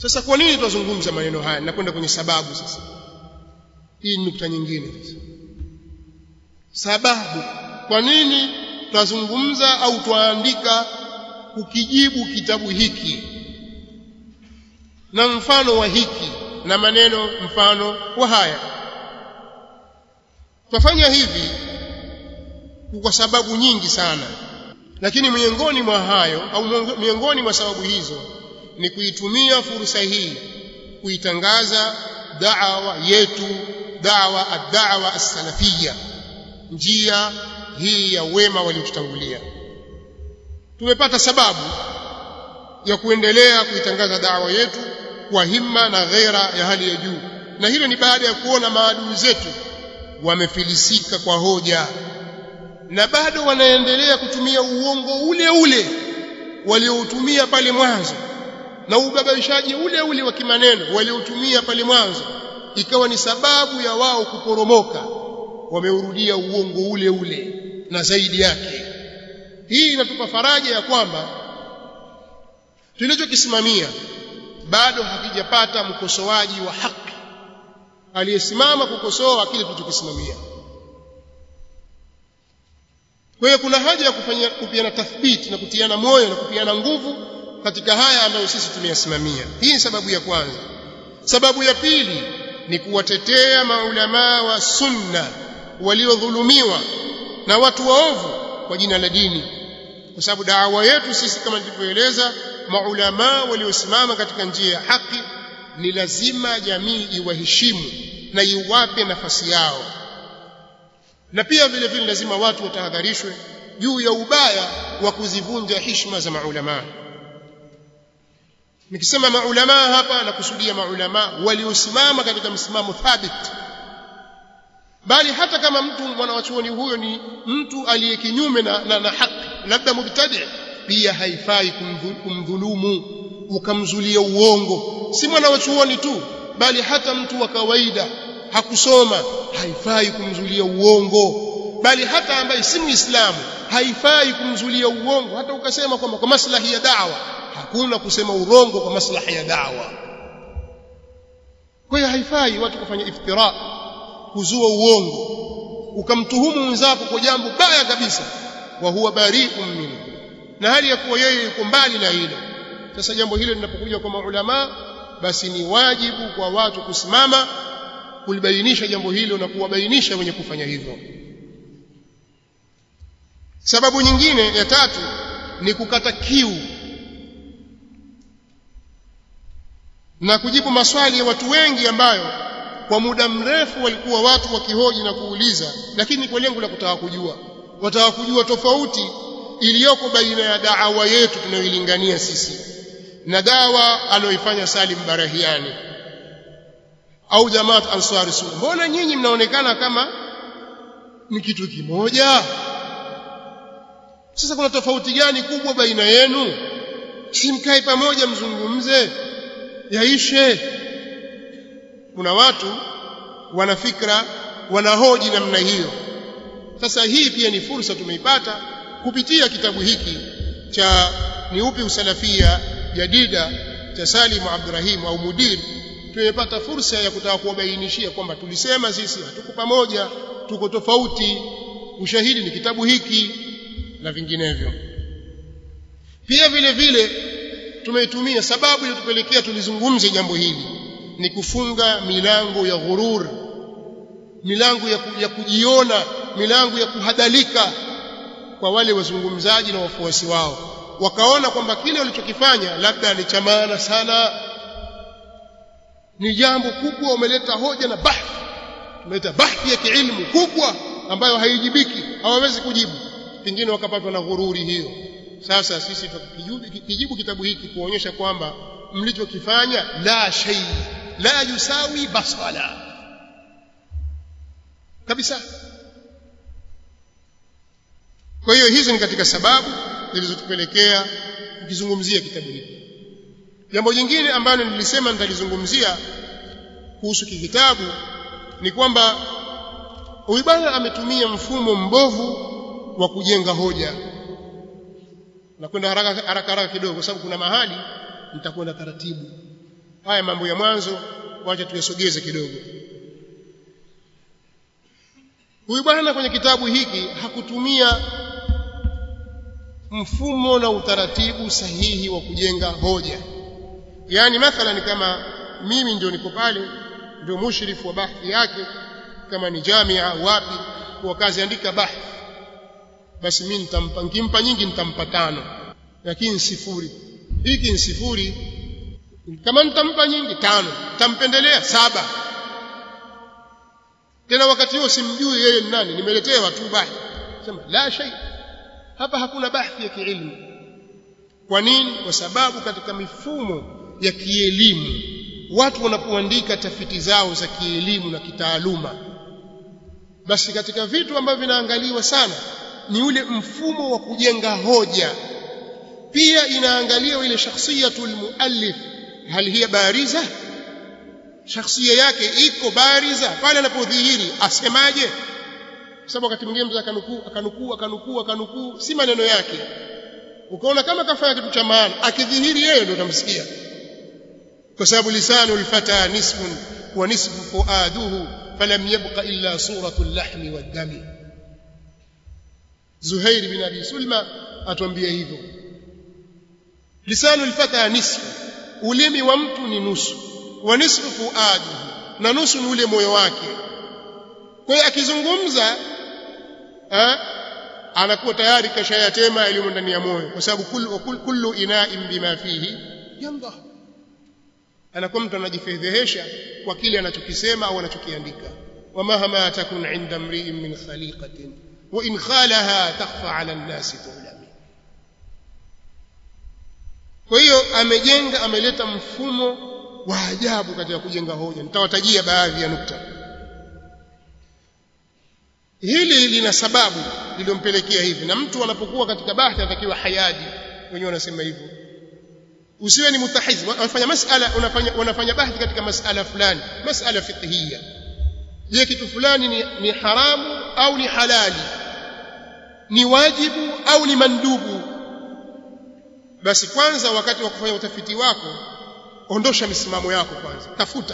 sasa kwa nini tunazungumza maneno haya nakwenda kwenye sababu sasa hii ni nukta nyingine sasa sababu kwa nini twazungumza au twaandika kukijibu kitabu hiki na mfano wa hiki na maneno mfano wa haya twafanya hivi kwa sababu nyingi sana lakini miongoni mwa hayo au miongoni mwa sababu hizo ni kuitumia fursa hii kuitangaza da'wa yetu da'wa ad-da'wa as-salafiyya njia hii ya wema waliotutangulia tumepata sababu ya kuendelea kuitangaza da'wa yetu kwa himma na ghera ya hali ya juu na hilo ni baada ya kuona maadui zetu wamefilisika kwa hoja na bado wanaendelea kutumia uongo ule ule walioutumia pale mwanzo na ubabaishaji ule ule wa kimaneno walioutumia pale mwanzo ikawa ni sababu ya wao kuporomoka wameurudia uongo ule ule na zaidi yake hii inatupa faraja ya kwamba tulichokisimamia bado hakijapata mkosoaji wa haki aliyesimama kukosoa kile tulichokisimamia kwa hiyo kuna haja ya kufanya kupiana tathbiti na kutiana moyo na kupiana nguvu katika haya ambayo sisi tumeyasimamia hii ni sababu ya kwanza sababu ya pili ni kuwatetea maulamaa wa sunna waliodhulumiwa na watu waovu kwa jina la dini kwa sababu daawa yetu sisi kama nilivyoeleza maulamaa waliosimama katika njia ya haki ni lazima jamii iwaheshimu na iwape nafasi yao na pia vile vile lazima watu watahadharishwe juu ya ubaya wa kuzivunja heshima za maulamaa nikisema maulamaa hapa nakusudia maulamaa waliosimama katika msimamo thabit bali hata kama mtu mwanawachuoni huyo ni mtu aliye kinyume na, na, na haki labda mubtadi pia haifai kumdhulumu ukamzulia uongo si mwanawachuoni tu bali hata mtu wa kawaida hakusoma haifai kumzulia uongo bali hata ambaye si muislamu haifai kumzulia uongo hata ukasema kwamba kwa maslahi ya dawa hakuna kusema urongo kwa maslahi ya dawa kwa hiyo haifai watu kufanya iftira kuzua uongo ukamtuhumu mwenzako kwa jambo baya kabisa wa huwa bari'un minhu na hali ya kuwa yeye yuko mbali na hilo sasa jambo hilo linapokuja kwa maulama basi ni wajibu kwa watu kusimama kulibainisha jambo hilo na kuwabainisha wenye kufanya hivyo sababu nyingine ya tatu ni kukata kiu na kujibu maswali ya watu wengi ambayo kwa muda mrefu walikuwa watu wakihoji na kuuliza lakini kwa lengo la kutaka kujua wataka kujua tofauti iliyoko baina ya daawa yetu tunayoilingania sisi na dawa anayoifanya Salim Barahiani au Jamaat Ansari Sunna mbona nyinyi mnaonekana kama ni kitu kimoja sasa kuna tofauti gani kubwa baina yenu simkae pamoja mzungumze yaishe kuna watu wana fikra wanahoji namna hiyo sasa hii pia ni fursa tumeipata kupitia kitabu hiki cha ni upi usalafia jadida cha Salim Abdurrahim au Mudir tumepata fursa ya kutaka kuwabainishia kwamba tulisema sisi hatuko pamoja tuko tofauti ushahidi ni kitabu hiki na vinginevyo pia vile vile tumeitumia sababu iliyotupelekea tulizungumze jambo hili ni kufunga milango ya ghurur milango ya, ya kujiona milango ya kuhadalika kwa wale wazungumzaji na wafuasi wao wakaona kwamba kile walichokifanya labda ni cha maana sana ni jambo kubwa umeleta hoja na bahthi umeleta bahthi ya kiilmu kubwa ambayo haijibiki hawawezi kujibu pengine wakapatwa na ghururi hiyo sasa sisi tukijibu kitabu hiki kuonyesha kwamba mlichokifanya la shay la yusawi basala kabisa kwa hiyo hizo ni katika sababu zilizotupelekea kukizungumzia kitabu hiki jambo jingine ambalo nilisema nitalizungumzia kuhusu kitabu ni kwamba huyu bwana ametumia mfumo mbovu wa kujenga hoja na kwenda haraka haraka haraka kidogo kwa sababu kuna mahali nitakwenda taratibu haya mambo ya mwanzo wacha tuyasogeze kidogo huyu bwana kwenye kitabu hiki hakutumia mfumo na utaratibu sahihi wa kujenga hoja yani mathalan kama mimi ndio niko pale ndio mushrifu wa bahthi yake kama ni jamia wapi kwa kazi andika bahthi basi mimi nitampa nikimpa nyingi nitampa tano lakini sifuri hiki ni sifuri kama nitampa nyingi tano nitampendelea saba tena wakati huo simjui yeye ni nani nimeletewa tu bahthi sema la shay hapa hakuna bahthi ya kiilmu kwa nini kwa sababu katika mifumo ya kielimu watu wanapoandika tafiti zao za kielimu na kitaaluma basi katika vitu ambavyo vinaangaliwa sana ni ule mfumo wa kujenga hoja pia inaangaliwa ile shakhsiyatul muallif hal hiya bariza shakhsia yake iko bariza pale anapodhihiri asemaje sababu wakati mwingine mtu akanukuu akanukuu akanukuu akanukuu si maneno yake ukaona kama kafanya kitu cha maana akidhihiri yeye ndio utamsikia kwa sababu lisanu alfata nisfun wa nisfu fuaduhu falam yabqa illa suratu al-lahmi wad-dami Zuhair bin Abi Sulma atuambia hivyo lisanu alfata nisfu ulimi wa mtu ni nusu wa nisfu fuaduhu na nusu ni ule moyo wake kwa hiyo akizungumza anakuwa tayari kashayatema yaliyo ndani ya moyo kwa sababu kullu, kullu ina'in bima fihi yamdah anakuwa mtu anajifedhehesha kwa kile anachokisema au anachokiandika wamahama takun inda mri'in min khaliqatin wa in khalaha takhfa 'ala an-nasi tulami kwa hiyo amejenga ameleta mfumo wa ajabu katika kujenga hoja nitawatajia baadhi ya nukta hili lina sababu lililompelekea hivi na mtu anapokuwa katika bahthi anatakiwa hayadi wenyewe wanasema hivyo usiwe ni mutahiz unafanya masala unafanya unafanya bahthi katika masala fulani masala fiqhiyya je kitu fulani ni, ni haramu au ni halali ni wajibu au ni mandubu basi kwanza wakati wa kufanya utafiti wako ondosha misimamo yako kwanza tafuta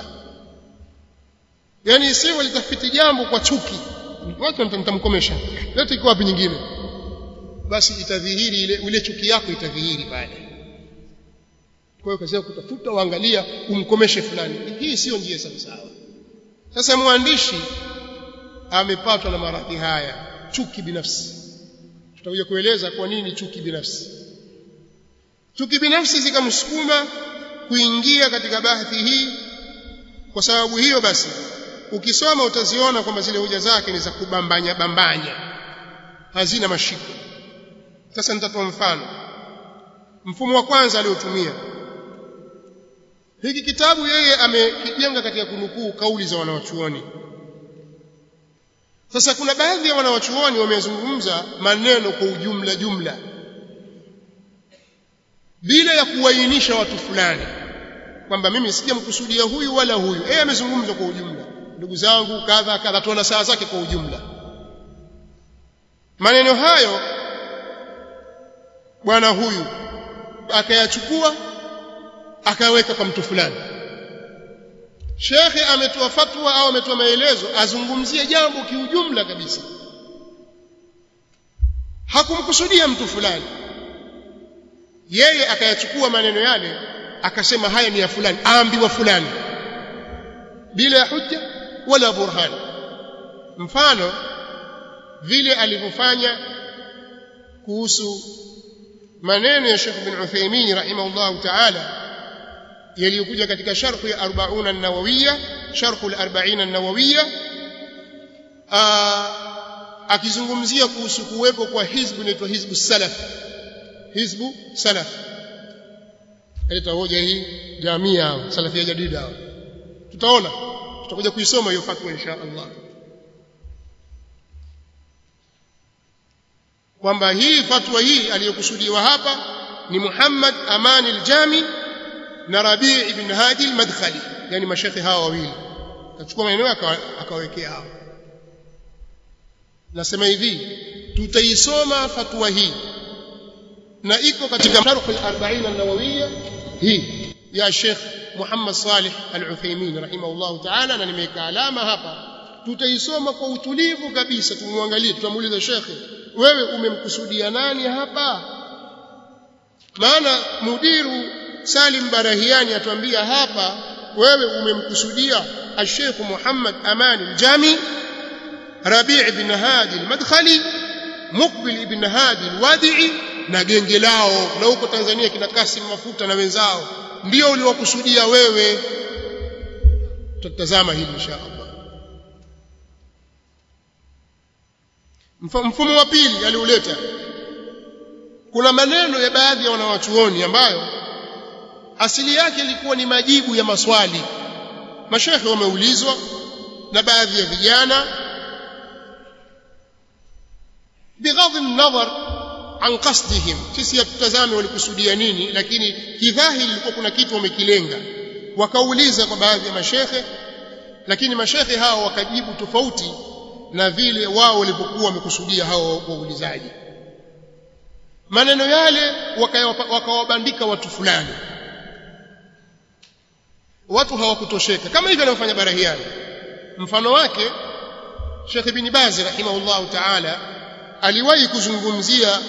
yani sio litafiti jambo kwa chuki watu nitamkomesha leta iko wapi nyingine basi itadhihiri ile ile chuki yako itadhihiri pale kwa hiyo kazi kutafuta uangalia umkomeshe fulani hii sio njia sawa sawa sasa mwandishi amepatwa na maradhi haya chuki binafsi tutakuja kueleza kwa nini chuki binafsi chuki binafsi zikamsukuma kuingia katika bahthi hii kwa sababu hiyo basi ukisoma utaziona kwamba zile hoja zake ni za kubambanya bambanya hazina mashiko sasa nitatoa mfano mfumo wa kwanza aliotumia hiki kitabu yeye amekijenga katika kunukuu kauli za wanawachuoni sasa kuna baadhi ya wanawachuoni wamezungumza maneno kwa ujumla jumla bila ya kuwainisha watu fulani kwamba mimi sijamkusudia huyu wala huyu yeye amezungumza kwa ujumla ndugu zangu kadha kadha tuona saa zake kwa ujumla maneno hayo bwana huyu akayachukua akaweka kwa mtu fulani shekhe ametoa fatwa au ametoa maelezo azungumzie jambo kiujumla kabisa hakumkusudia mtu fulani yeye akayachukua maneno yale akasema haya ni ya fulani aambiwa fulani bila ya hujja wala burhan mfano vile alivyofanya kuhusu maneno ya Sheikh bin Uthaymeen rahimahullah ta'ala yaliyokuja katika sharh ya 40 an-nawawiyya sharh al-40 an-nawawiyya akizungumzia kuhusu kuwepo kwa hizbu inaitwa hizbu salaf hizbu salaf aleta hoja hii jamia salafia jadida tutaona tutakuja kuisoma hiyo fatwa insha Allah kwamba hii fatwa hii aliyokusudiwa hapa ni Muhammad Amani al-Jami na Rabi' ibn Hadi al-Madkhali yani mashekhi hawa wawili akachukua maneno akawekea hapo nasema hivi tutaisoma fatwa hii na iko katika sharh al-40 an-nawawiyya hii ya Sheikh Muhammad Salih Al-Uthaymeen rahimahullah ta'ala na nimeweka alama hapa tutaisoma kwa utulivu kabisa tumwangalie tutamuuliza shekhe wewe umemkusudia nani hapa maana mudiru Salim Barahiani atuambia hapa wewe umemkusudia Sheikh Muhammad Aman al-Jami Rabi' ibn Hadi al-Madkhali Muqbil ibn Hadi al-Wadi'i na genge lao na huko Tanzania kina Kasim Mafuta na wenzao ndio uliwakusudia wewe tutatazama hili insha Allah mfumo wa pili aliuleta kuna maneno ya baadhi ya wanawachuoni ambayo asili yake ilikuwa ni majibu ya maswali mashekhe wameulizwa na baadhi ya vijana bighadhi nadhar an qasdihim sisi hatutazame walikusudia nini lakini kidhahiri ilikuwa kuna kitu wamekilenga wakauliza kwa baadhi ya mashekhe lakini mashekhe hao wakajibu tofauti na vile wao walivyokuwa wamekusudia hao waulizaji maneno yale wakawabandika watu fulani watu hawakutosheka kama hivyo anavyofanya barahiani mfano wake Sheikh Ibn Baz rahimahullahu ta'ala aliwahi kuzungumzia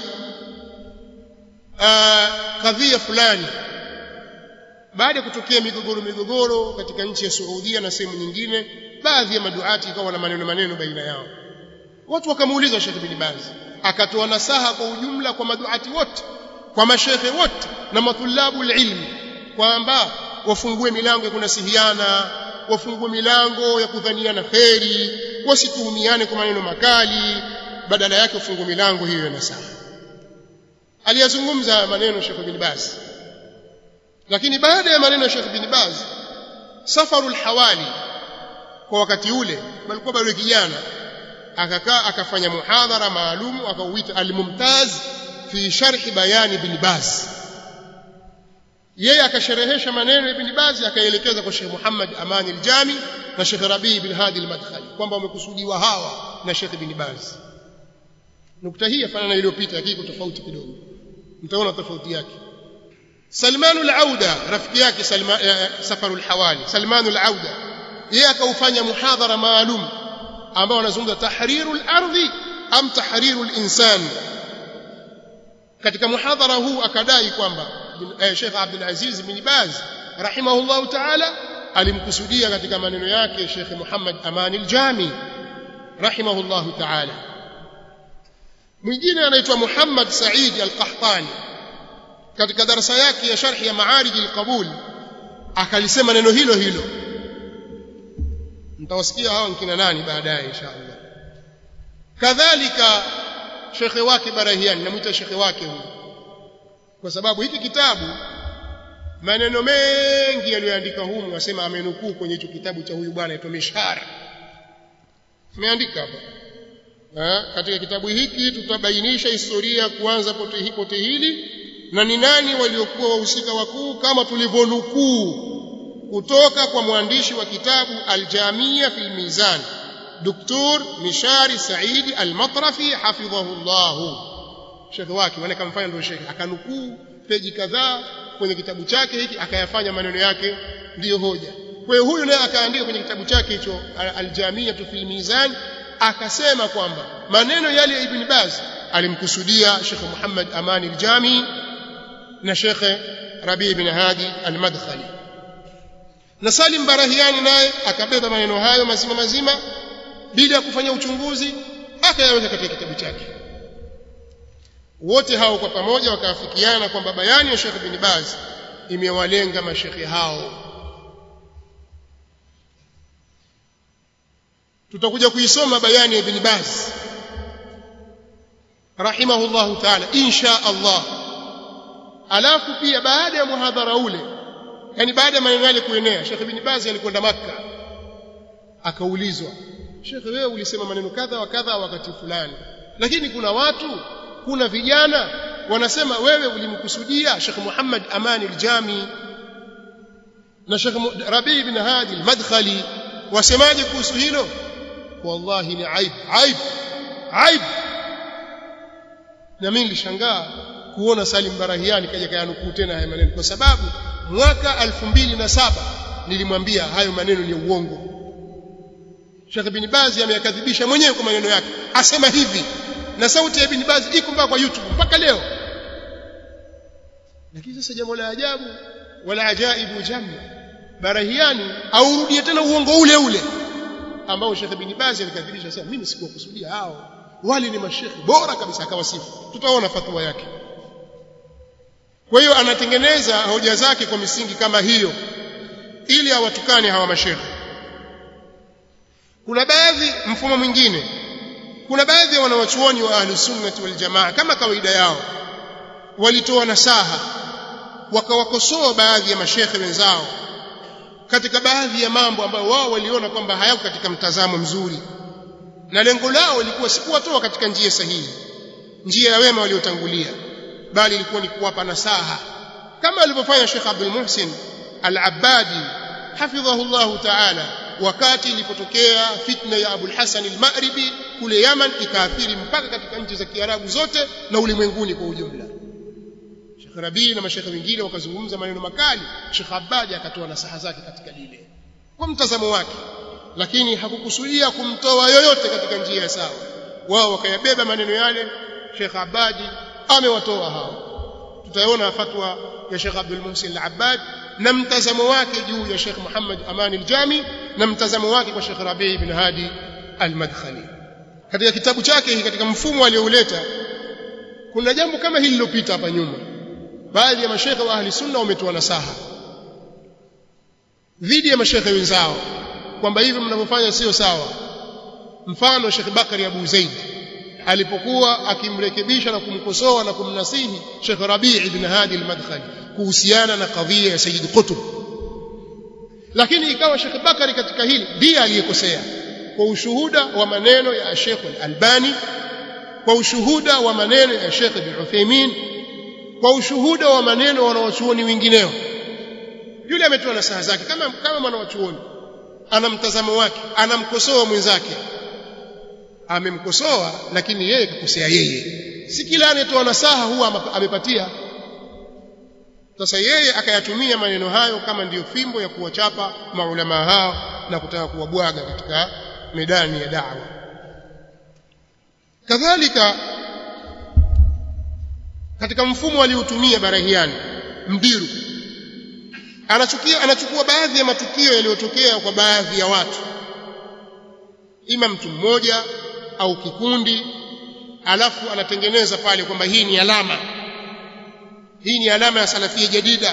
kadhia fulani baada ya kutokea migogoro migogoro katika nchi ya Saudia na sehemu nyingine baadhi ya maduati ikawa na maneno maneno baina yao watu wakamuuliza Sheikh Ibn Baz akatoa nasaha kwa ujumla kwa maduati wote kwa mashehe wote na matulabu ilmi kwamba wafungue milango ya kunasihiana wafungue milango ya kudhaniana kheri wasituhumiane kwa maneno makali badala yake wafungue milango hiyo ya nasaha aliyazungumza maneno Sheikh bin Baz lakini baada ya maneno ya Sheikh bin Baz safarul hawali kwa wakati ule alikuwa bado kijana akakaa akafanya muhadhara maalum akauita al-mumtaz fi sharh bayani ibn Baz yeye akasherehesha maneno ibn Baz akaelekeza kwa Sheikh Muhammad Amani al-Jami na Sheikh Rabi ibn Hadi al-Madkhali kwamba wamekusudiwa hawa na Sheikh ibn Baz nukta hii yafanana iliyopita lakini iko tofauti kidogo mtaona tofauti yake Salman al-Auda rafiki yake Salman Safaru al-Hawali Salman al-Auda yeye akaufanya muhadhara maalum ambao wanazungumza tahriru al-ardhi am tahriru al-insan katika muhadhara huu akadai kwamba Sheikh Abdul Aziz bin Baz rahimahullahu ta'ala alimkusudia katika maneno yake Sheikh Muhammad Amani al-Jami rahimahullahu ta'ala mwingine anaitwa Muhammad Said al-Qahtani katika darasa yake ya sharhi ya Ma'arij al-Qabul akalisema neno hilo hilo mtawasikia hao nkina nani baadaye inshallah kadhalika shekhe wake Barahiani namuita shekhe wake huyu kwa sababu hiki kitabu maneno mengi yaliyoandika humu asema amenukuu kwenye hicho kitabu cha huyu bwana aitwa Mishara ameandika hapa Ha, katika kitabu hiki tutabainisha historia kuanza pote, pote hili na ni nani waliokuwa wahusika wakuu kama tulivyonukuu kutoka kwa mwandishi wa kitabu Al-Jamia fil Mizan Dr. Mishari Saidi Al-Matrafi hafidhahu Allah Sheikh wake wana kamfanya ndio Sheikh akanukuu peji kadhaa kwenye kitabu chake hiki akayafanya maneno yake ndiyo hoja kwa hiyo huyu naye akaandika kwenye kitabu chake hicho Al-Jamia fil Mizan akasema kwamba maneno yale ya Ibn Baz alimkusudia Sheikh Muhammad Amani al-Jami na Sheikh Rabi ibn Hadi al-Madkhali na Salim Barahiani naye akabeba maneno hayo mazima mazima bila ya kufanya uchunguzi akayaweka katika kitabu chake wote hao kwa pamoja wakaafikiana kwamba bayani ya Sheikh Ibn Baz imewalenga mashekhe hao tutakuja kuisoma bayani ya Ibn Baz rahimahullahu ta'ala insha Allah alafu pia baada ya muhadhara ule yani baada ya maneno yale kuenea Sheikh Ibn Baz alikwenda Makka akaulizwa Sheikh wewe ulisema maneno kadha wa kadha wakati fulani lakini kuna watu kuna vijana wanasema wewe ulimkusudia Sheikh Muhammad Amani al-Jami na Sheikh Rabi ibn Hadi al-Madkhali wasemaje kuhusu hilo wallahi ni aib aib aib na mimi nilishangaa kuona Salim Barahiani kaja kayanukuu tena haya maneno kwa sababu mwaka 2007 nilimwambia hayo maneno ni uongo Sheikh Ibn Baz ameyakadhibisha mwenyewe kwa maneno yake asema hivi na sauti ya Ibn Baz iko mpaka kwa YouTube mpaka leo lakini sasa jambo la ajabu wala ajaibu jambo barahiani aurudie tena uongo ule ule ambao Sheikh Ibn Baz alikadhibisha sasa mimi sikuwakusudia hao wale ni mashekhi bora kabisa akawasifu tutaona fatwa yake kwa hiyo anatengeneza hoja zake kwa misingi kama hiyo ili awatukane hawa mashekhi kuna baadhi mfumo mwingine kuna baadhi ya wanawachuoni wa ahli sunnati wal jamaa kama kawaida yao walitoa nasaha wakawakosoa baadhi ya mashekhe wenzao katika baadhi ya mambo ambayo wao waliona kwamba hayako katika mtazamo mzuri na lengo lao lilikuwa si kuwatoa katika njia sahihi njia ya wema waliotangulia bali ilikuwa ni kuwapa nasaha kama alivyofanya Sheikh Abdul Muhsin Al-Abbadi hafidhahu Allah Ta'ala wakati ilipotokea fitna ya Abul Hasan al-Maghribi kule Yaman ikaathiri mpaka katika nchi za Kiarabu zote na ulimwenguni kwa ujumla Sheikh Rabi na mashekhe wengine wakazungumza maneno makali Sheikh Abbadi akatoa nasaha zake katika lile kwa mtazamo wake lakini hakukusudia kumtoa yoyote katika njia ya sawa wao wakayabeba maneno yale Sheikh Abadi amewatoa hao tutaona fatwa ya Sheikh Abdul Muhsin Al-Abbad na mtazamo wake juu ya Sheikh Muhammad Aman Al-Jami na mtazamo wake kwa Sheikh Rabi ibn Hadi Al-Madkhali katika kitabu chake hiki katika mfumo aliouleta kuna jambo kama hili lilopita hapa nyuma baadhi ya mashekhe wa ahli sunna wametoa nasaha dhidi ya mashekhe wenzao kwamba hivi mnavyofanya sio sawa mfano Sheikh Bakari Abu Zaid alipokuwa akimrekebisha na kumkosoa na kumnasihi Sheikh Rabi' ibn Hadi al-Madkhali kuhusiana na kadhia ya Sayyid Qutb lakini ikawa Sheikh Bakari katika hili ndiye aliyekosea kwa ushuhuda wa maneno ya Sheikh Al-Albani kwa ushuhuda wa maneno ya Sheikh Ibn Uthaymeen kwa ushuhuda wa maneno wanawachuoni wengineo yule ametoa nasaha zake kama kama mwanawachuoni ana mtazamo wake anamkosoa mwenzake amemkosoa lakini yeye kakosea yeye si kila anayetoa nasaha huwa amepatia sasa yeye akayatumia maneno hayo kama ndiyo fimbo ya kuwachapa maulama hao na kutaka kuwabwaga katika medani ya da'wa kadhalika katika mfumo aliotumia barahiani mdiru anachukia anachukua baadhi ya matukio yaliyotokea kwa baadhi ya watu ima mtu mmoja au kikundi alafu anatengeneza pale kwamba hii ni alama hii ni alama ya salafia jadida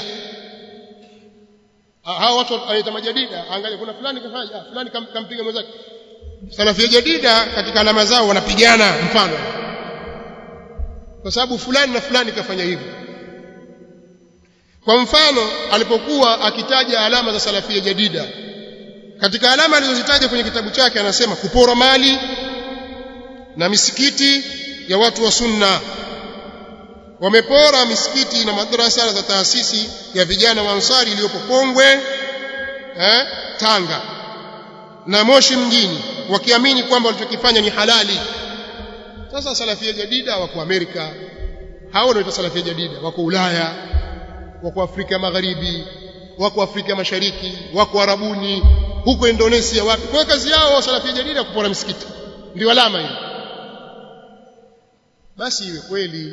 hao watu wanaita majadida angalia kuna fulani kafanya fulani kam, kampiga mwenzake salafia jadida katika alama zao wanapigana mfano kwa sababu fulani na fulani kafanya hivyo kwa mfano alipokuwa akitaja alama za salafia jadida katika alama alizozitaja kwenye kitabu chake anasema kupora mali na misikiti ya watu wa sunna wamepora misikiti na madrasa za taasisi ya vijana wa Ansari iliyopo Pongwe eh, Tanga na Moshi mjini wakiamini kwamba walichokifanya ni halali sasa salafia jadida wako Amerika hao ndio salafia jadida wako Ulaya wako Afrika Magharibi wako Afrika Mashariki wako Arabuni huko Indonesia wapi kwa kazi yao salafia jadida kupora misikiti ndio alama hiyo basi iwe kweli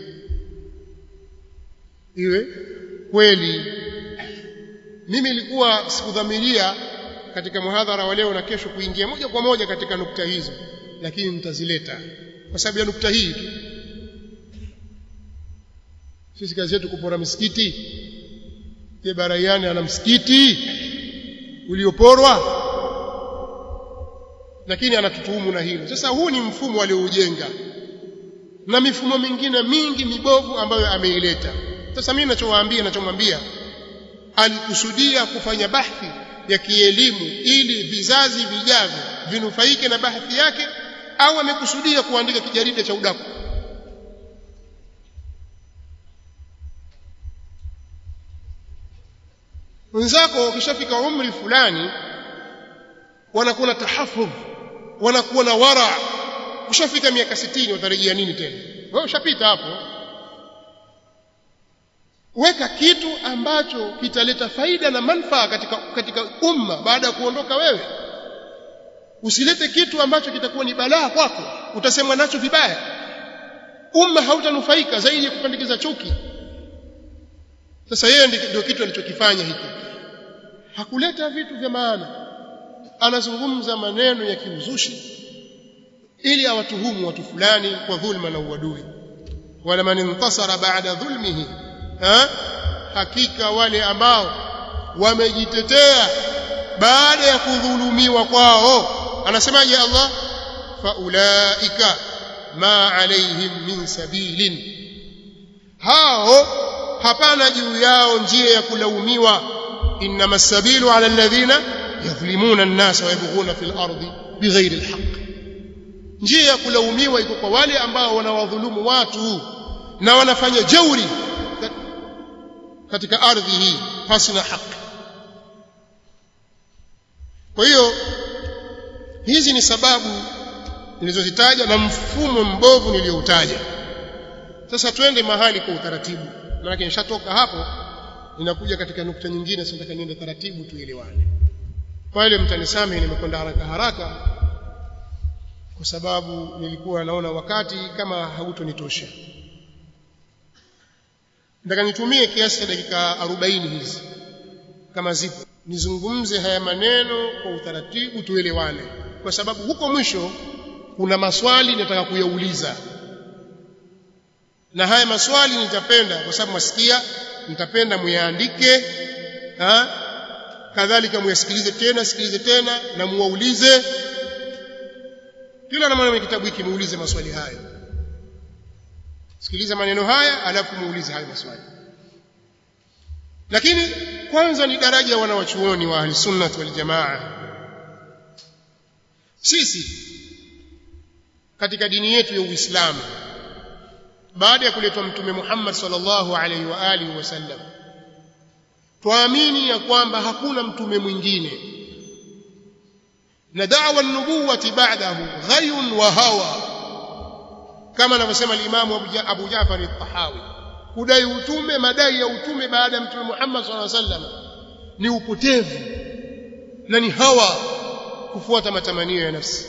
iwe kweli mimi ilikuwa sikudhamiria katika muhadhara wa leo na kesho kuingia moja kwa moja katika nukta hizo lakini nitazileta kwa sababu ya nukta hii tu sisi kazi yetu kupora misikiti je baraiani ana msikiti ulioporwa lakini anatutuhumu na hilo sasa huu ni mfumo alioujenga na mifumo mingine mingi mibovu ambayo ameileta sasa mimi ninachowaambia ninachomwambia alikusudia kufanya bahthi ya kielimu ili vizazi vijavyo vinufaike na bahthi yake au amekusudia kuandika kijarida cha udaku wenzako wakishafika umri fulani wanakuwa na tahafudh wanakuwa na wara ushafika miaka 60 watarejea nini tena wewe ushapita hapo weka kitu ambacho kitaleta faida na manufaa katika katika umma baada ya kuondoka wewe usilete kitu ambacho kitakuwa ni balaa kwako utasemwa nacho vibaya umma hautanufaika zaidi ya kupandikiza chuki sasa yeye ndio kitu alichokifanya hiki hakuleta vitu vya maana anazungumza maneno ya kiuzushi ili awatuhumu watu fulani kwa dhulma na uadui wala man intasara baada dhulmihi ha? hakika wale ambao wamejitetea baada ya kudhulumiwa kwao anasemaje Allah faulaika ma alaihim min sabilin hao hapana juu yao njia ya kulaumiwa inma sabilu ala alladhina yadhlimuna an-nas wa yabghuna fil ardi bighairi alhaq njia ya kulaumiwa iko kwa wale ambao wanawadhulumu watu na wanafanya jeuri katika ardhi hii pasi na haki kwa hiyo hizi ni sababu nilizozitaja na mfumo mbovu nilioutaja sasa twende mahali kwa utaratibu maana nishatoka hapo ninakuja katika nukta nyingine sasa nataka niende taratibu tuelewane pale mtanisamehe nimekwenda haraka haraka kwa sababu nilikuwa naona wakati kama hautonitosha nataka nitumie kiasi cha dakika 40 hizi kama zipo nizungumze haya maneno kwa utaratibu tuelewane kwa sababu huko mwisho kuna maswali nataka kuyauliza na haya maswali nitapenda kwa sababu masikia nitapenda muyaandike ha kadhalika muyasikilize tena sikilize tena na muwaulize kila na mwana kitabu hiki muulize maswali hayo sikiliza maneno haya alafu muulize hayo maswali lakini kwanza ni daraja wanawachuoni wa ahli sunnah wal jamaa sisi katika dini yetu ya Uislamu baada ya kuletwa mtume Muhammad sallallahu alaihi wa alihi wasallam tuamini ya kwamba hakuna mtume mwingine na da'wa an-nubuwati ba'dahu ghayun wa hawa kama anavyosema al-Imam Abu Ja'far al-Tahawi kudai utume madai ya utume baada ya mtume Muhammad sallallahu alaihi wasallam ni upotevu na ni hawa kufuata matamanio ya nafsi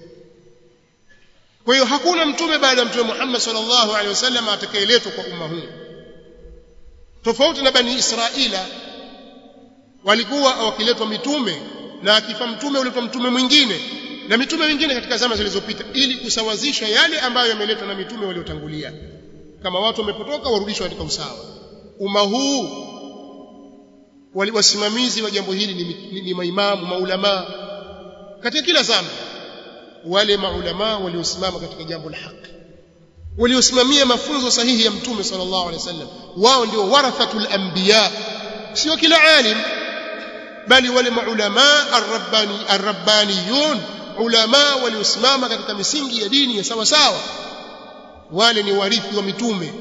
kwa hiyo hakuna mtume baada ya mtume Muhammad sallallahu alaihi wasallam atakayeletwa kwa umma huu tofauti na bani Israila walikuwa wakiletwa mitume na akifa mtume uletwa mtume mwingine na mitume mingine katika zama zilizopita ili kusawazisha yale ambayo yameletwa na mitume waliotangulia kama watu wamepotoka warudishwe katika usawa umma huu wasimamizi wa jambo hili ni, ni, ni maimamu maulama katika kila zama wale maulama waliosimama katika jambo la haki waliosimamia mafunzo sahihi ya mtume sallallahu alaihi wasallam wao ndio warathatul anbiya sio kila alim bali wale maulama arrabbani arrabbaniyun ulama waliosimama katika misingi ya dini ya sawa sawa wale ni warithi wa mitume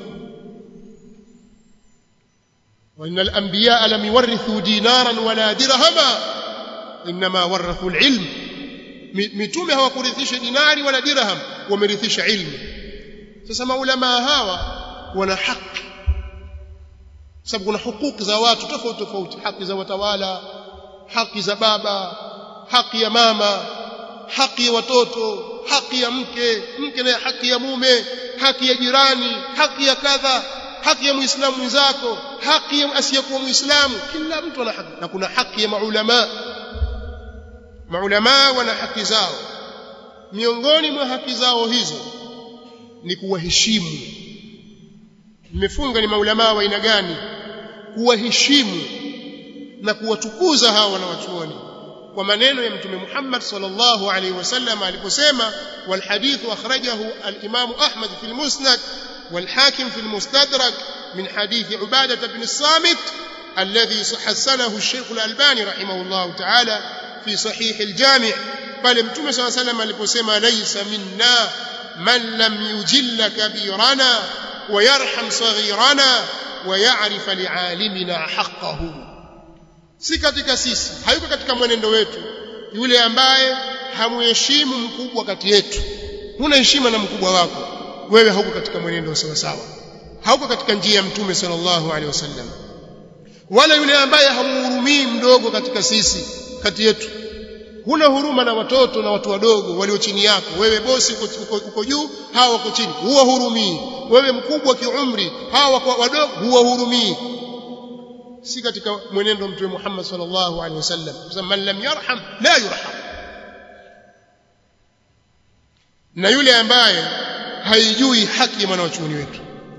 وإن الأنبياء لم يورثوا دينارا ولا درهما إنما ورثوا العلم mitume hawakurithisha dinari wala dirham wamerithisha ilmu sasa maulama hawa wana haki sababu kuna hukuki za watu tofauti tofauti haki za watawala haki za baba haki ya mama haki ya watoto haki ya mke mke na haki ya mume haki ya jirani haki ya kadha haki ya muislamu mwenzako haki ya asiyekuwa muislamu kila mtu ana haki na kuna haki ya maulama maulama wana haki zao miongoni mwa haki zao hizo ni kuwaheshimu mmefunga ni maulama wa aina gani kuwaheshimu na kuwatukuza hawa wanawachuoni kwa maneno ya mtume Muhammad sallallahu alaihi wasallam aliposema wal hadithu akhrajahu al-Imam Ahmad fi al-Musnad wal Hakim fi al-Mustadrak min hadith Ubadah ibn as-Samit alladhi hasanahu الشيخ الألباني رحمه الله تعالى في صحيح الجامع بل متوم صلى الله عليه وسلم aliposema laysa minna man lam yujilla kabirana ويرحم صغيرنا ويعرف لعالمنا حقه si katika sisi hayuko katika mwenendo wetu yule ambaye hamuheshimu mkubwa kati yetu huna heshima na mkubwa wako wewe hauko katika mwenendo sawa sawa hauko katika njia ya mtume sallallahu alaihi wasallam wala yule ambaye hamuhurumii mdogo katika sisi kati yetu huna huruma na watoto na watu wadogo walio chini yako wewe bosi uko, uko, uko juu hawa wako chini huwa hurumii wewe mkubwa kiumri hawa wako wadogo huwa hurumii si katika mwenendo mtume Muhammad sallallahu alaihi wasallam kusema man lam yarham la yurham na yule ambaye haijui haki ya mwanachuoni wetu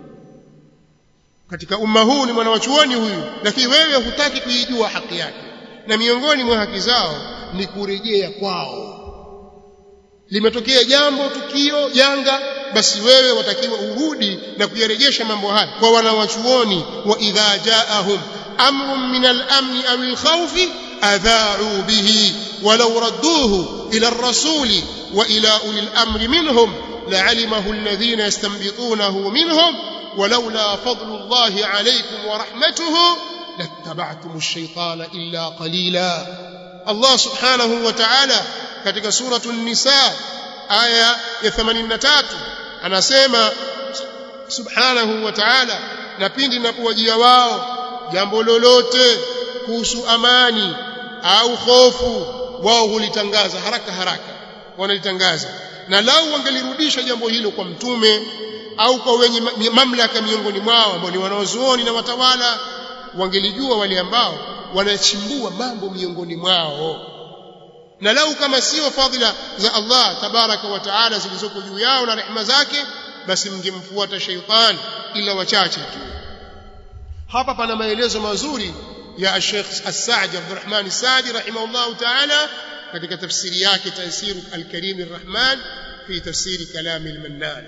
katika umma huu ni mwanachuoni huyu lakini wewe hutaki kuijua haki yake na miongoni mwa haki zao ni kurejea kwao limetokea jambo tukio janga basi wewe watakiwa urudi na kuyarejesha mambo haya kwa wanawachuoni wa idha jaahum amrun min al-amn aw al-khawf adha'u bihi walau radduhu ila ar-rasul wa ila uli al-amri minhum la'alimahu alladhina yastanbitunahu minhum ولولا فضل الله عليكم ورحمته لاتبعتم الشيطان إلا قليلا الله سبحانه وتعالى katika suratu an-nisa aya ya 83 anasema subhanahu wa ta'ala na pindi napowajia wao jambo lolote kuhusu amani au hofu wao hulitangaza haraka haraka wanalitangaza na lau wangelirudisha jambo hilo kwa mtume au kwa wenye mamlaka miongoni mwao ambao ni wanaozuoni na watawala wangelijua wale ambao wanachimbua mambo miongoni mwao na lau kama sio fadhila za Allah tabaraka wa taala zilizoko juu yao na rehema zake basi mngemfuata sheitan ila wachache tu hapa pana maelezo mazuri ya Sheikh As-Sa'di Abdurrahman As-Sa'di rahimahullah taala katika tafsiri yake Tafsir Al-Karim Ar-Rahman fi tafsiri kalam Al-Mannan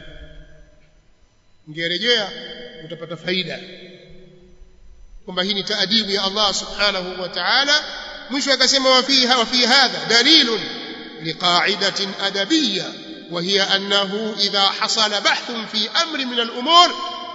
ngerejea utapata faida kwamba hii ni taadibu ya Allah subhanahu wa ta'ala mwisho akasema wa fiha wa fi hadha dalilun liqa'idatin adabiyya وهي أنه إذا حصل بحث في أمر من الأمور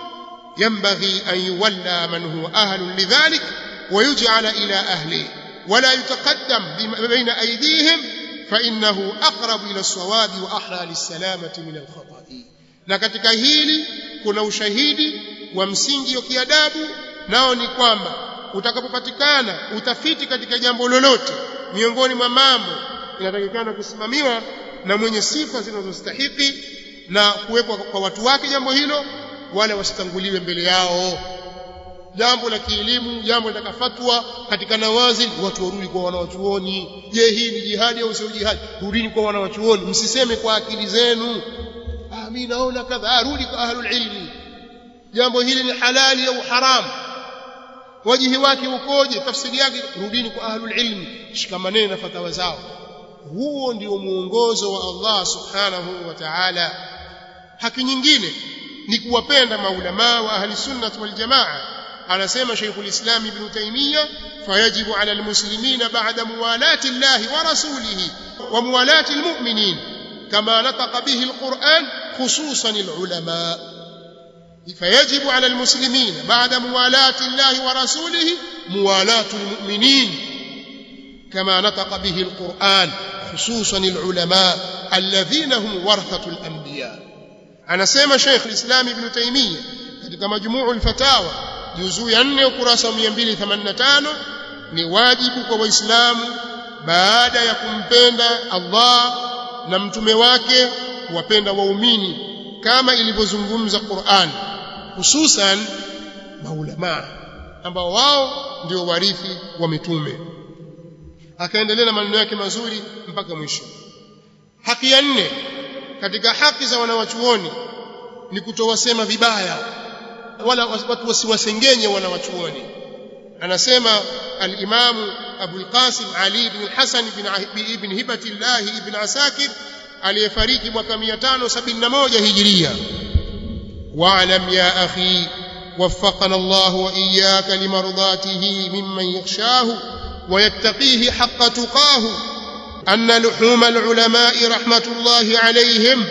ينبغي أن يولى من هو أهل لذلك ويجعل إلى أهله ولا يتقدم بين أيديهم فإنه أقرب إلى الصواب وأحرى للسلامة من الخطأ na katika hili kuna ushahidi wa msingi wa kiadabu nao ni kwamba utakapopatikana utafiti katika jambo lolote miongoni mwa mambo inatakikana kusimamiwa na mwenye sifa zinazostahiki na kuwekwa kwa watu wake jambo hilo wala wasitanguliwe mbele yao jambo la kielimu jambo litakafatwa katika nawazil watu warudi kwa wanawachuoni je hii ni jihadi au sio jihadi rudini kwa wanawachuoni msiseme kwa akili zenu ah mimi naona kadha rudi kwa ahlul ilmi jambo hili ni halali au haram wajihi wake ukoje tafsiri yake rudini kwa ahlul ilmi shikamaneni na fatawa zao huo ndio muongozo wa Allah subhanahu wa ta'ala haki nyingine ni kuwapenda maulama wa ahli sunnah wal jamaa anasema Sheikhul Islam Ibn Taymiyyah fayajibu ala almuslimina ba'da muwalati Allah wa rasulihi wa muwalati almu'minin kama nataqa bihi alquran khususan alulama فيجب على المسلمين بعد موالاة الله ورسوله موالاة المؤمنين كما نطق به القرآن خصوصا العلماء الذين هم ورثة الأنبياء أنا سيما شيخ الإسلام ابن تيمية katika majmuu al-fatawa juzuu ya 4 ukurasa 285 ni wajibu kwa waislamu baada ya kumpenda Allah na mtume wake kuwapenda waumini kama ilivyozungumza Qur'an hususan maulama ambao wao ndio warithi wa mitume akaendelea na maneno yake mazuri mpaka mwisho haki ya nne katika haki za wanawachuoni ni kutowasema vibaya wala watu wasiwasengenye wanawachuoni anasema al-Imam Abu al-Qasim Ali ibn al-Hasan ibn ibn Hibatillah ibn Asakir aliyefariki mwaka 571 Hijria wa'lam ya akhi وفقنا الله وإياك لمرضاته ممن يخشاه ويتقيه حق تقاه أن لحوم العلماء رحمة الله عليهم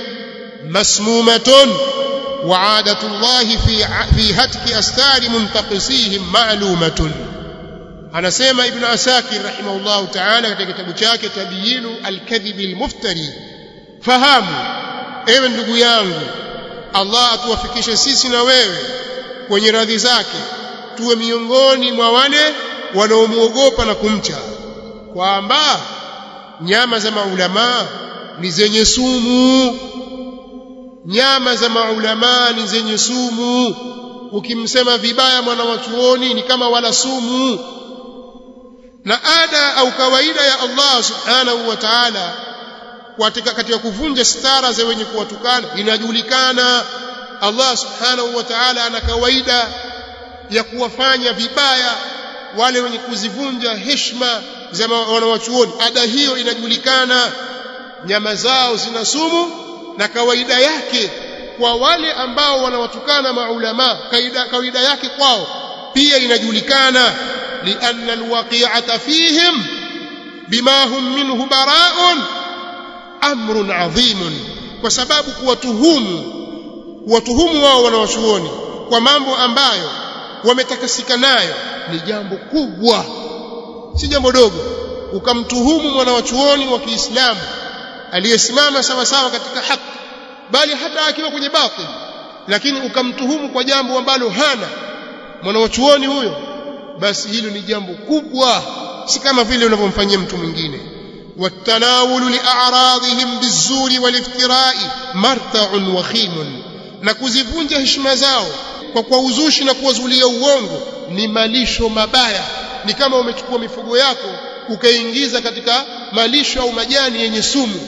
مسمومة وعادة الله في في هتك أستار منتقصيهم معلومة أنا سيما ابن عساكر رحمه الله تعالى katika kitabu chake tabyinu alkadhib almuftari fahamu ewe ndugu yangu Allah atuwafikishe sisi na wewe kwenye radhi zake tuwe miongoni mwa wale wanaomwogopa na kumcha kwamba nyama za maulamaa ni zenye sumu nyama za maulamaa ni zenye sumu ukimsema vibaya mwana wa chuoni ni kama wala sumu na ada au kawaida ya Allah subhanahu wa ta'ala katika katika kuvunja stara za wenye kuwatukana inajulikana Allah subhanahu wa ta'ala ana kawaida ya kuwafanya vibaya wale wenye kuzivunja heshima za wanawachuoni ada hiyo inajulikana nyama zao zina sumu na kawaida yake kwa wale ambao wanawatukana maulama kaida kawaida yake kwao pia inajulikana lianna alwaqi'ata fihim bima hum minhu bara'un amrun adhimun kwa sababu kuwatuhumu kuwatuhumu wao wanawachuoni kwa mambo ambayo wametakasika nayo ni jambo kubwa si jambo dogo ukamtuhumu mwanawachuoni wa Kiislamu aliyesimama sawa sawa katika haki bali hata akiwa kwenye batil lakini ukamtuhumu kwa jambo ambalo hana mwanawachuoni huyo basi hilo ni jambo kubwa si kama vile unavyomfanyia mtu mwingine والتناول لأعراضهم بالزور والافتراء مرتع وخيم na kuzivunja heshima zao kwa kwa uzushi na kuwazulia uongo ni malisho mabaya ni kama umechukua mifugo yako ukaingiza katika malisho au majani yenye sumu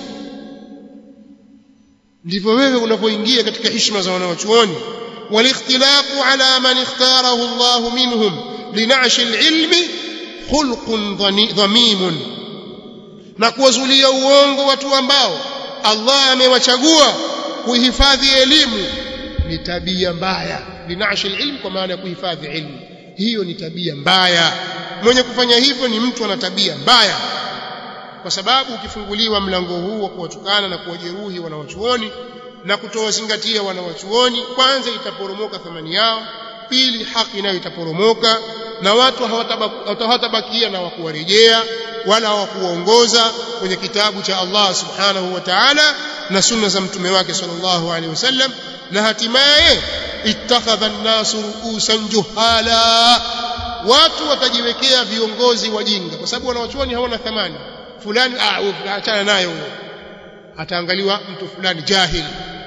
ndivyo wewe unavyoingia katika heshima za wanawachuoni walikhtilafu ala man ikhtarahu Allah minhum linashi alilmi khulqun dhamimun na kuwazulia uongo watu ambao Allah amewachagua kuhifadhi elimu ni tabia mbaya linashi alilm kwa maana ya kuhifadhi ilmu hiyo ni tabia mbaya mwenye kufanya hivyo ni mtu ana tabia mbaya kwa sababu ukifunguliwa mlango huu wa kuwatukana na kuwajeruhi wanawachuoni na kutowazingatia wanawachuoni kwanza itaporomoka thamani yao pili haki nayo itaporomoka na watu hawatabakia na wakuwarejea wala hawakuwaongoza kwenye kitabu cha Allah subhanahu wa ta'ala na sunna za mtume wake sallallahu alaihi wasallam na hatimaye ittakhadha an-nasu ru'usan juhala watu watajiwekea viongozi wajinga kwa sababu wanawachuoni hawana thamani fulani ah achana naye huyo ataangaliwa mtu fulani jahili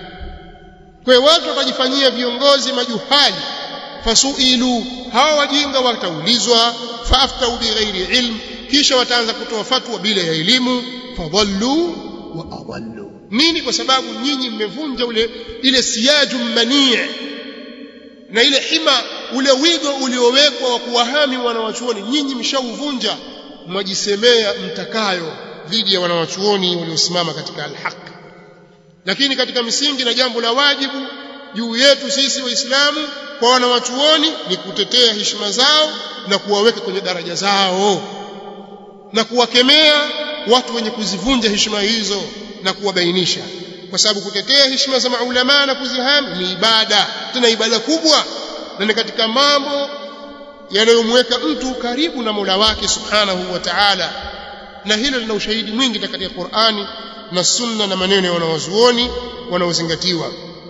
kwa hiyo watu watajifanyia viongozi majuhali fasuilu hawa wajinga wataulizwa faaftau bighairi ilm kisha wataanza kutoa fatwa bila ya elimu fadhallu wa adallu nini kwa sababu nyinyi mmevunja ule ile siyaju manii na ile hima ule wigo uliowekwa wa kuwahami wanawachuoni nyinyi mshauvunja mwajisemea mtakayo dhidi ya wanawachuoni waliosimama katika alhaq lakini katika misingi na jambo la wajibu juu yetu sisi waislamu kwa wanawachuoni ni kutetea heshima zao na kuwaweka kwenye daraja zao na kuwakemea watu wenye kuzivunja heshima hizo na kuwabainisha kwa sababu kutetea heshima za maulama na kuzihami ni ibada tena ibada kubwa na ni katika mambo yanayomweka mtu karibu na Mola wake Subhanahu wa Ta'ala na hilo lina ushahidi mwingi katika Qur'ani na Sunna na maneno ya wanawazuoni wanaozingatiwa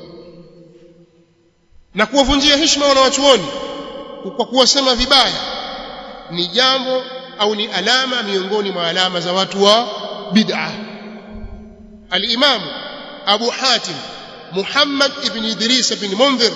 na kuwavunjia heshima wanawachuoni kwa kuwasema vibaya ni jambo au ni alama miongoni mwa alama za watu wa bid'a al-Imam Abu Hatim Muhammad ibn Idris ibn Munzir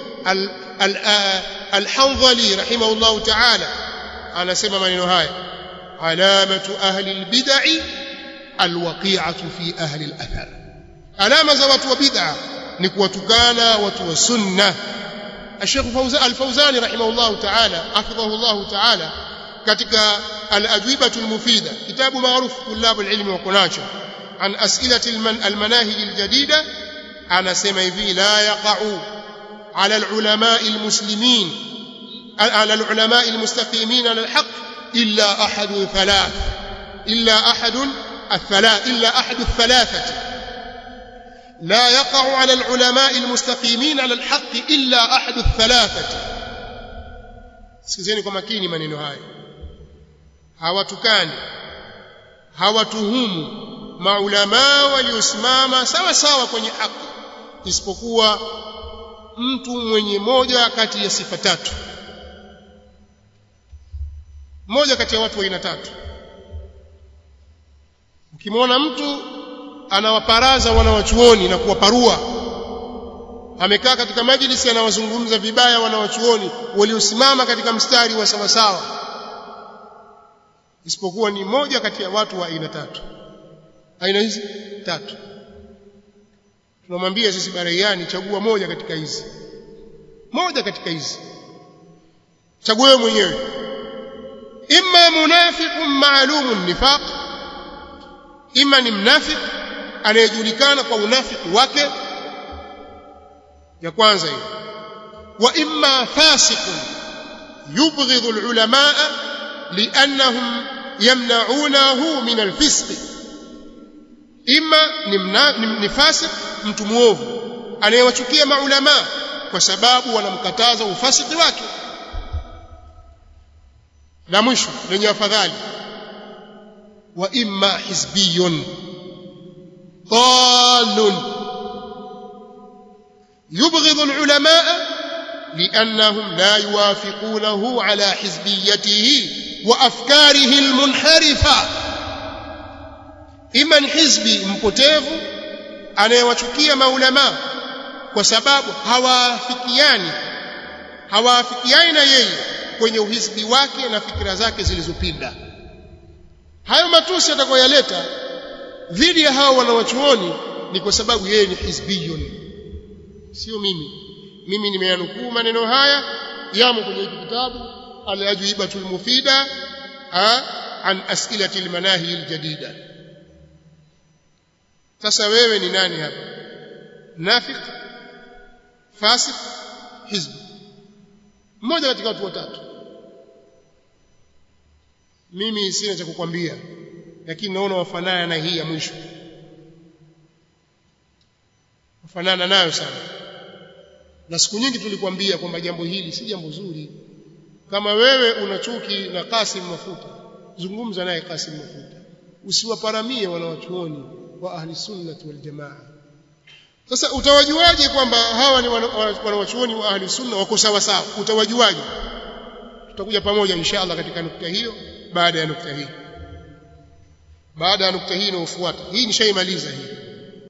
al-Hanzali rahimahullah ta'ala anasema maneno haya alamatu ahli al-bid'i al-waqi'atu fi ahli al-athar alama za watu wa bid'a ni kuwatukana watu wa sunna الشيخ فوزان الفوزاني رحمه الله تعالى حفظه الله تعالى katika الأجوبة المفيدة كتاب معروف طلاب العلم وقناشه عن أسئلة المناهج الجديدة أنا سمي لا يقع على العلماء المسلمين على العلماء المستقيمين على الحق إلا أحد ثلاث إلا أحد الثلاث إلا أحد الثلاثة لا يقع على العلماء المستقيمين على الحق إلا أحد الثلاثة sikizeni kwa makini maneno haya hawatukani hawatuhumu maulamaa waliosimama sawa sawa kwenye haki isipokuwa mtu mwenye moja kati ya sifa tatu moja kati ya watu wa aina tatu ukimwona mtu anawaparaza wanawachuoni na kuwaparua amekaa katika majlisi anawazungumza vibaya wanawachuoni waliosimama katika mstari wa sawasawa isipokuwa ni moja kati ya watu wa aina tatu aina hizi tatu tunamwambia sisi baraiani chagua moja katika hizi moja katika hizi chagua wewe mwenyewe imma munafiqun ma'lumun nifaq imma ni mnafik anayejulikana kwa unafiki wake ya kwanza hiyo wa imma fasiqun yubghidhu alulamaa liannahum yamna'unahu min alfisq imma ni, mna, ni, ni fasik mtu muovu anayewachukia maulama kwa sababu wanamkataza ufasiki wake la mwisho lenye afadhali wa imma hizbiyun ضال يبغض العلماء لأنهم لا يوافقونه على حزبيته وأفكاره المنحرفة إما حزبي مpotevu anayewachukia maulama kwa sababu hawaafikiani hawaafikiani na yeye kwenye uhizbi wake na fikira zake zilizopinda hayo matusi atakayoyaleta dhidi ya hao wanawachuoni ni kwa sababu yeye ni hizbiyun sio mimi mimi nimeyanukuu maneno haya yamo kwenye hiki kitabu al-ajwibatul mufida an as'ilati al-manahi al-jadida sasa wewe ni nani hapa nafiq fasik hizb mmoja katika watu watatu mimi sina cha kukwambia lakini naona wafanana na hii ya mwisho wafanana nayo sana na siku nyingi tulikwambia kwamba jambo hili si jambo zuri kama wewe una chuki na Kasim Mafuta zungumza naye Kasim Mafuta usiwaparamie wanawachuoni wa ahli sunnah wal jamaa sasa utawajuaje kwamba hawa ni wanawachuoni wa ahli sunna wako sawa sawa utawajuaje tutakuja pamoja inshallah katika nukta hiyo baada ya nukta hii baada ya nukta hii inayofuata hii nishaimaliza hii